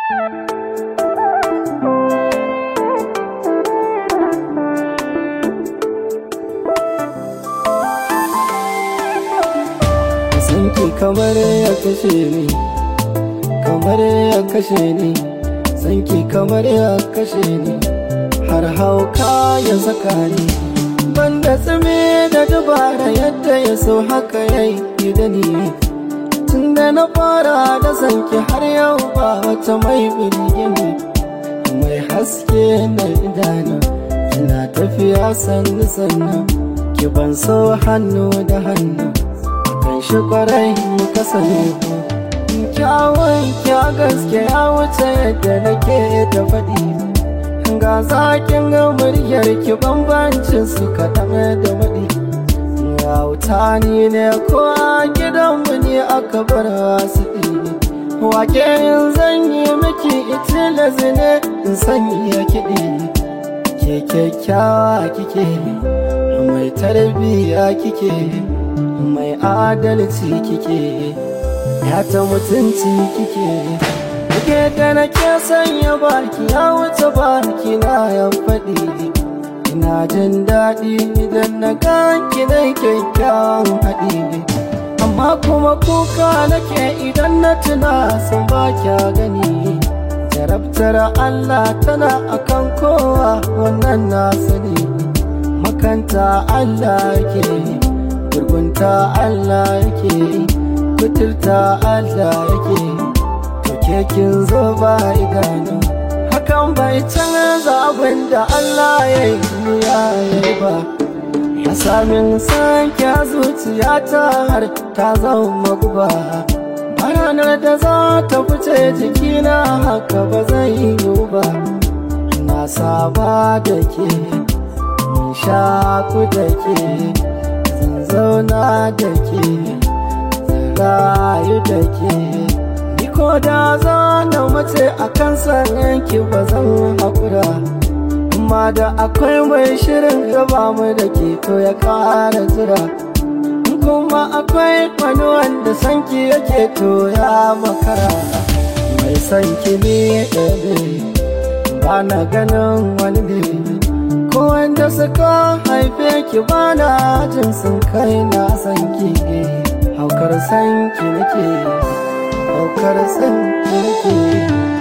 sanki kamar ya kashe ni kamar ya kashe ni sanki kamar ya kashe ni har hauka ya saka ni banda tsime da dubara yadda ya so haka ya yi da ni tun da na fara da sanki har yau ba wata mai birgini mai haske na idanu ina tafiya sannu sannu ki ban so hannu da hannu kan shi kwarai muka sani kyawun kya gaske ya wuce yadda nake da faɗi ga zakin ga muryar ki bambancin su kaɗan da maɗi yauta ni ne ko a gidanmu ne aka bar wasu ɗi wake in zan yi miki itilas ne in sanya kiɗi ke kyakkyawa kike mai tarbiyya kike mai adalci kike ya ta mutunci kike Kuke da nake sanya baki ya wuce baki na ya faɗi Ina jin daɗi idan na ganki na kyakkyawan haɗi Amma kuma kuka nake idan na tuna sun ba kya gani Jarabtar Allah tana akan kowa wannan na sani Makanta Allah yake gurgunta Allah yake kuturta Allah yake kekin zo ba idanu hakan bai canza abin da Allah ya yi ya yi ba ya samin sanke zuciya ta har ta zama guba ranar da za ta fice jikina haka ba zai yi ba na saba da ke mun shaku da ke zan zauna da ke zan rayu da ke ko da za na mace a kan yanki ba zan haƙura amma da akwai mai shirin gaba mu da ke to ya ƙara jira kuma akwai wani wanda sanki yake to ya makara mai sanki ne ɗabe ba na ganin wani ne ko wanda suka haife ki ba na jin sun kai na sanki haukar sanki nake ɗaukar san nake